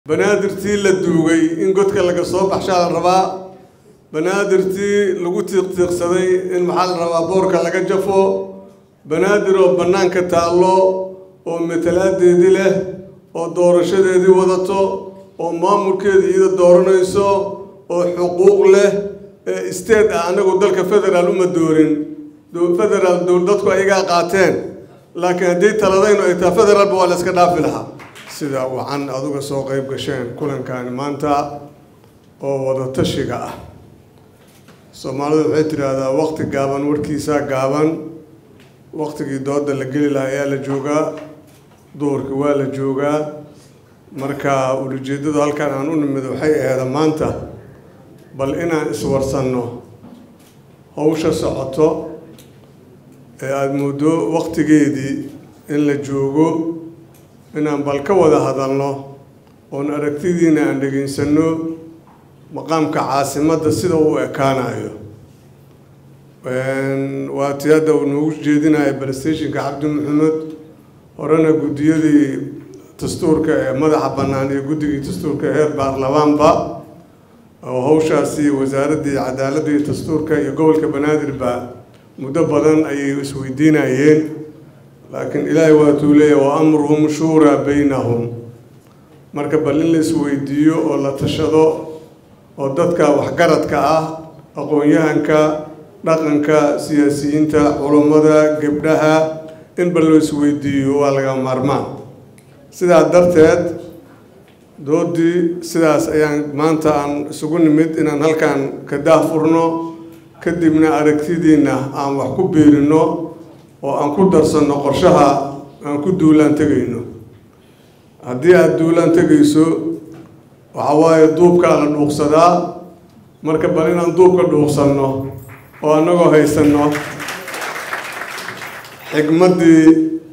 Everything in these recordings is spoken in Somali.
banaadirtii la duugay in godka laga soo baxshaa la rabaa banaadirtii lagu tiiqtiiqsaday in maxaa la rabaa boorka laga jafo banaadir oo bannaanka taallo oo matalaadeedii leh oo doorashadeedii wadato oo maamulkeeda iyada dooranayso oo xuquuq leh ee isteed ah anagu dalka federaal uma doorin federaal dadku ayagaa qaateen laakiin haddii taladaynu ay tahay federaalba waa la iska dhaafi lahaa sida wacan aduga soo qayb gasheen kulankaani maanta oo wada tashiga ah soomaalidu waxay tidhaahdaa waqti gaaban warkiisaa gaaban waqtigii dooda la geli lahaa ayaa la joogaa duhurkii waa la joogaa marka ulajeedadu halkan aan u nimid waxay aheeda maanta bal inaan iswarsanno hawsha socoto ee aada muddo waqtigeedii in la joogo inaan bal ka wada hadalno oon aragtidiina aan dhegaysanno maqaamka caasimadda sida uu ekaanayo waa tii hadda uu noogu jeedinaya balstationka cabdi maxamed horena guddiyadii dastuurka ee madaxa bannaan iyo guddigii dastuurka heer baarlamaanba oo hawshaasi wasaaraddii cadaaladda iyo dastuurka iyo gobolka banaadirba muddo badan ayay isweydiinayeen laakiin ilaahay waatuu leeyahy wa amruhum shuuraa baynahum marka bal in la isweydiiyo oo la tashado oo dadka waxgaradka ah aqoon-yahanka dhaqanka siyaasiyiinta culummada gebdhaha in bal loo isweydiiyo waa laga maarmaan sidaa darteed doodii sidaas ayaan maanta aan isugu nimid inaan halkan ka daahfurno kadibna aragtidiina aan wax ku biirino oo aan ku darsanno qorshaha aan ku duulaan tegayno haddii aada duulaan tegayso waxa waaye duubkaa la dhuuqsadaa marka bal inaan duubka dhuuqsanno oo annagoo haysanno xigmaddii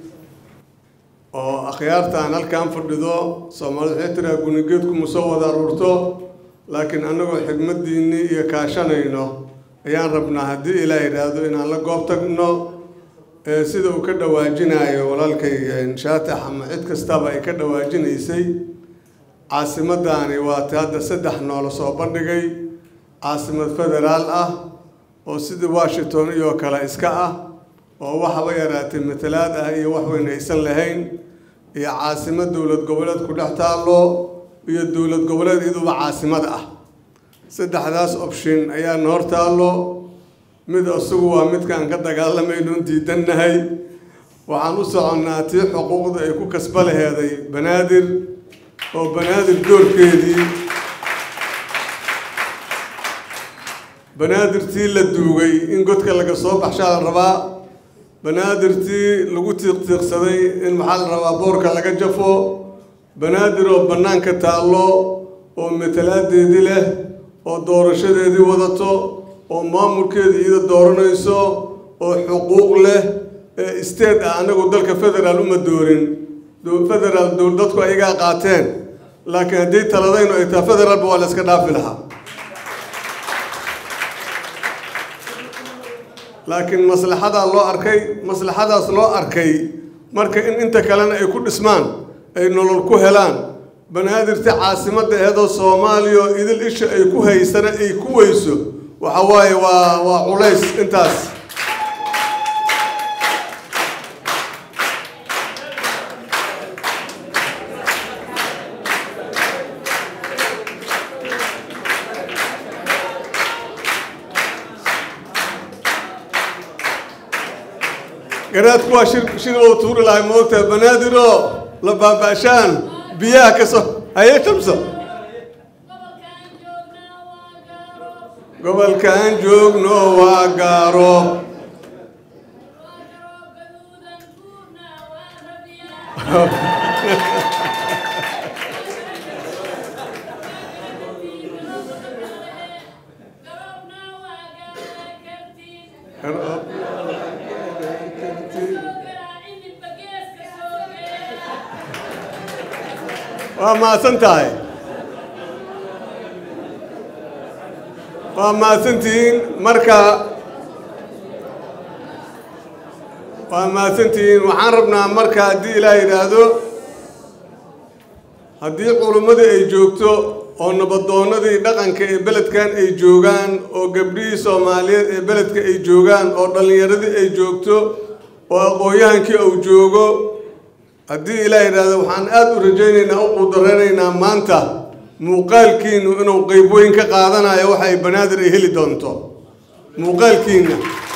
oo akhyaartaan halkan fadhido soomaalida waxay tiraa gunigeedku ma soo wada aruurto laakiin annagoo xigmaddiinnii iyo kaashanayno ayaan rabnaa haddii ilaa yidhaahdo inaan la goob tagno sida uu ka dhawaajinayo walaalkay shaatax ama cid kastaba ay ka dhawaajinaysay caasimaddaani waa ti hadda saddex noola soo bandhigay caasimad federaal ah oo sidii washington iyo kale iska ah oo waxaba yaraatay matalaad ah iyo wax weyn aysan lahayn iyo caasimad dowlad goboleed ku dhex taallo iyo dowlad goboleed iyaduba caasimad ah saddexdaas option ayaana hor taallo mid isagu waa midkaan ka dagaalamayno diidannahay waxaan u soconnaa tii xuquuqda ay ku kasba laheeday banaadir oo banaadir doorkeedii banaadirtii la duugay in godka laga soo baxshaa la rabaa banaadirtii lagu tiiqtiiqsaday in maxaa la rabaa boorka laga jafo banaadir oo bannaanka taallo oo matalaadeedii leh oo doorashadeedii wadato oo maamulkeeda iyada dooranayso oo xuquuq leh ee isteed ah anagu dalka federaal uma doorin federaal dadku ayagaa qaateen laakiin haddii taladaynu ay tahay federaalba waa la iska dhaafi lahaa laakiin maslaxadaa loo arkay maslaxadaas loo arkay marka in inta kalena ay ku dhismaan ay nolol ku helaan banaadirta caasimadda eedoo soomaaliya oo idil isha ay ku haysana ay ku weyso waxa waaye waa waa culays intaas garaadku waa shir shir oo tuuri lahay moogtahay banaadiroo la baaba'shaan biyaha ka soo haye shamso gobolkaan joogno waa gaaro waa mahadsan tahay waa mahadsantihiin marka waa mahadsantihiin waxaan rabnaa marka haddii ilaah yidhaahdo haddii culummadii ay joogto oo nabadoonnadii dhaqanka ee beledkan ay joogaan oo gabdhihii soomaaliyeed ee beledka ay joogaan oo dhallinyaradii ay joogto oo aqoon-yahankii uu joogo haddii ilaah yidhaahdo waxaan aada u rajaynaynaa u quudareynaynaa maanta muuqaalkiinu inuu qeyb weyn ka qaadanayo waxa ay banaadir ay heli doonto muuqaalkiina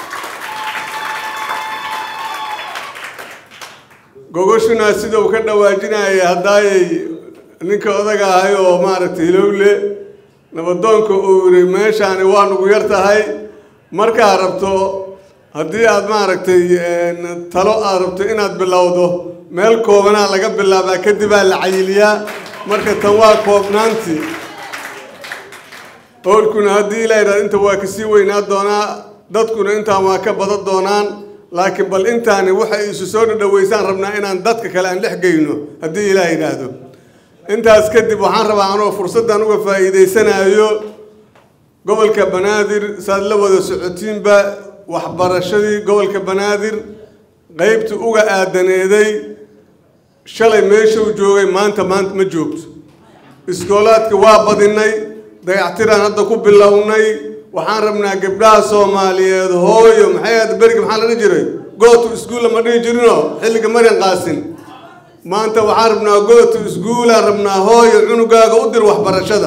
gogoshuna sida uu ka dhawaajinaya haddaayay ninka odaga ahay oo maaragtay hilowle nabadoonka uu yidhi meeshaani waa nugu yar tahay markaa rabto haddii aad maaragtay talo aad rabto inaad bilowdo meel koobanaa laga bilaabaa kadibaa la cayiliyaa marka tan waa koobnaantii howlkuna haddii ilaa yidhahdo inta waa kasii weynaa doonaa dadkuna intaan waa ka badan doonaan laakiin bal intaani waxay isu soo dhadhaweysaan rabnaa inaan dadka kale aan dhex geyno haddii ilaah yidhaahdo intaas kadib waxaan rabaa anoo fursaddan uga faa'iidaysanayo gobolka banaadir saad la wada socotiinba waxbarashadii gobolka banaadir qeybtii uga aadaneeday shalay meeshuu joogay maanta maanta ma joogto iskoolaadka waa badinay dayactiraan hadda ku bilownay waxaan rabnaa gabdhaha soomaaliyeed hooyo maxay ahayd berigi maxaa la dhihi jiray gootu iskuulla ma dhihi jirinoo xilliga marin qaasin maanta waxaan rabnaa gootu iskuulaan rabnaa hooyo cunugaaga u dir waxbarashada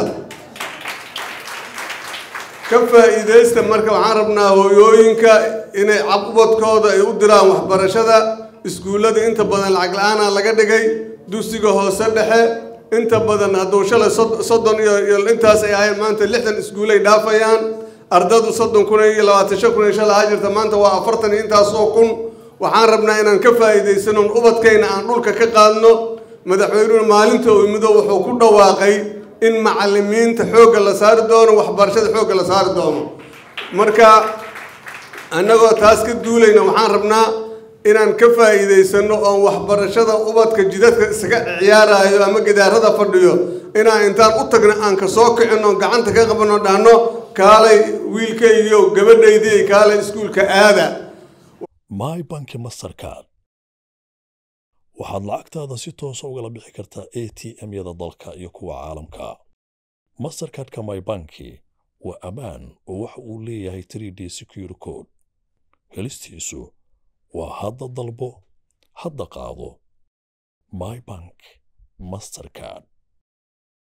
ka faa'iidaysta marka waxaan rabnaa hooyooyinka inay cabubadkooda ay u diraan waxbarashada iskuullada inta badan lacag la-aanaa laga dhigay dugsiga hoose dhexe inta badan hadduu shalay soddon iyo iyo intaas ay ahayn maanta lixdan iskuulay dhaafayaan ardadu soddon kun iyo labaatan shan kun iyo shalay ha jirta maanta waa afartan iyo intaasoo kun waxaan rabnaa inaan ka faa'iidaysano ubadkayna aan dhulka ka qaadno madaxweynuhu maalinta uu yimido wuxuu ku dhawaaqay in macallimiinta xoogga la saari doono waxbarashada xoogga la saari doono marka annagoo taas ka duulayna waxaan rabnaa inaan ka faa'iidaysano oon waxbarashada ubadka jidadka isaga ciyaarayo ama gidaarada fadhiyo inaan intaan u tagno aan ka soo kicino gacanta ka qabano dhahno kaalay wiilkaygiio gabadhaydii kaalay iskuulka aada my banki mastercard waxaad lacagtaada si toosa ugala bixi kartaa a t m-yada dalka iyo kuwa caalamka mastercardka my banki waa ammaan oo waxa uu leeyahay 3d secure code helistiisu waa hadda dalbo hadda qaado my bank mastercard